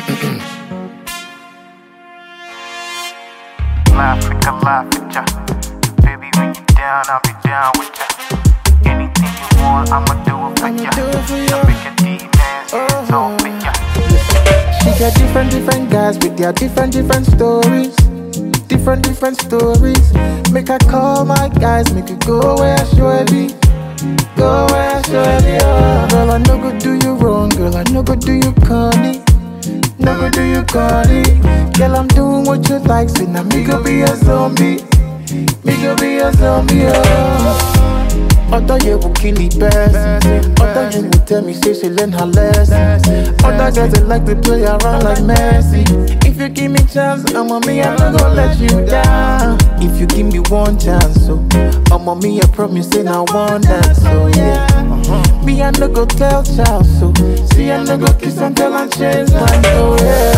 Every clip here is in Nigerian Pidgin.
Africa, life with ya. Baby, when you down, I'll be down with ya. Anything you want, I'ma do it for I'ma ya. do it for So ya. make a D-dance, yeah, it's all for ya. She got different, different guys with their different, different stories. Different, different stories. Make her call my guys, make it go where I surely. Go where I surely are. Girl, I no go do you wrong, girl, I no go do you corny. No go do you corny. Girl, I'm doing what you like, so now me go be a zombie. Me go be a zombie, oh. Other you will kill the best. Other you will tell me, say she learn her lesson. Other guys they like to play around like Messi. If you give me chance, I'm on me, I'm not gonna let you down. If you give me one chance, so I'm on me, I promise, and I want that, so yeah. Me, I no go tell child, so see, I no go kiss and tell and change my oh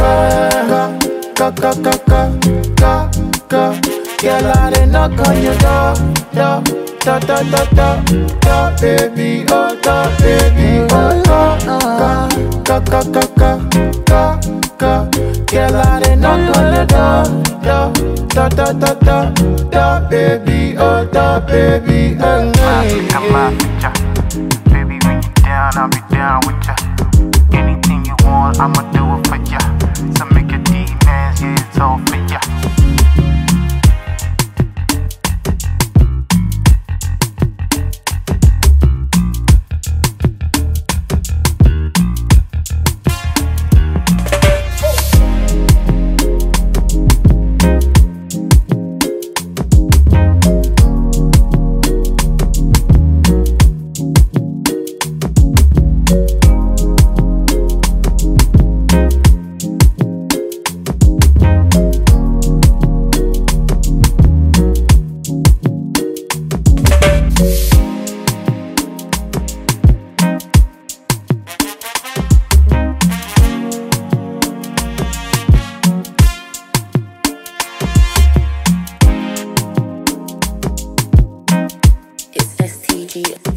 yeah. Ka, ka, ka, ka, ka, ka. Girl, I dey knock on your door, door, door, door, door, door, door, baby, oh, door, baby, oh, door, ka, ka, ka, ka, ka, ka, ka. Girl, I dey knock on your door, door, door, door, door, door, door, baby, oh, door, baby, oh, Africa, life with ya. Baby, when you down, I'll be down with ya. Anything you want, I'ma do it for ya. So make a D-dance, yeah, it's all for ya. It's STG.